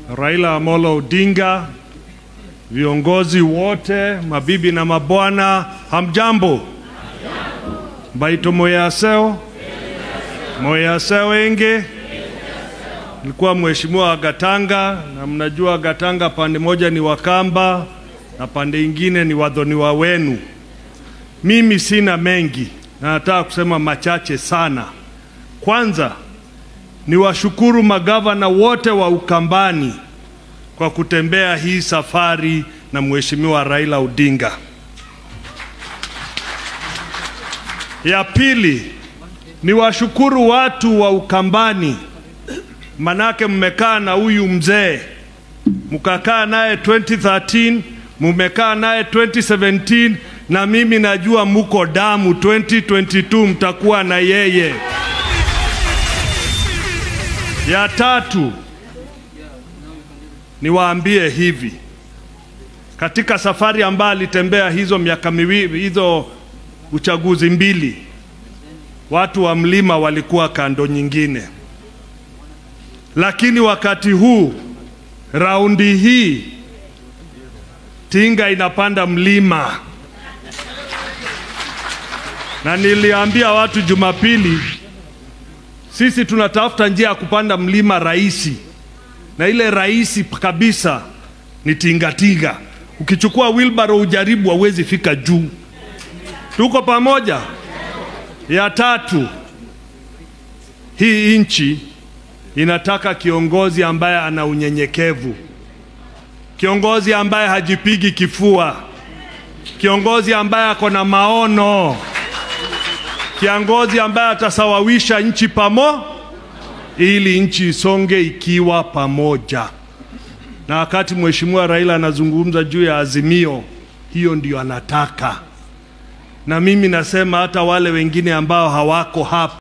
Raila Amolo Odinga, viongozi wote, mabibi na mabwana, hamjambo? Baito moyaseo moyaseo enge nilikuwa mheshimiwa wa Gatanga, na mnajua Gatanga pande moja ni Wakamba na pande ingine ni wadhoniwa wenu. Mimi sina mengi na nataka kusema machache sana. Kwanza ni washukuru magavana wote wa Ukambani kwa kutembea hii safari na mheshimiwa Raila Odinga. Ya pili ni washukuru watu wa Ukambani, manake mmekaa na huyu mzee, mkakaa naye 2013, mumekaa naye 2017, na mimi najua muko damu 2022 mtakuwa na yeye. Ya tatu niwaambie hivi, katika safari ambayo alitembea hizo miaka miwili hizo uchaguzi mbili, watu wa mlima walikuwa kando nyingine, lakini wakati huu raundi hii Tinga inapanda mlima, na niliambia watu Jumapili, sisi tunatafuta njia ya kupanda mlima rahisi, na ile rahisi kabisa ni tingatinga. Ukichukua wheelbarrow ujaribu, hauwezi fika juu. Tuko pamoja? Ya tatu, hii nchi inataka kiongozi ambaye ana unyenyekevu, kiongozi ambaye hajipigi kifua, kiongozi ambaye ako na maono, kiongozi ambaye atasawawisha nchi pamo, ili nchi isonge ikiwa pamoja. Na wakati Mheshimiwa Raila anazungumza juu ya azimio, hiyo ndio anataka na mimi nasema hata wale wengine ambao hawako hapa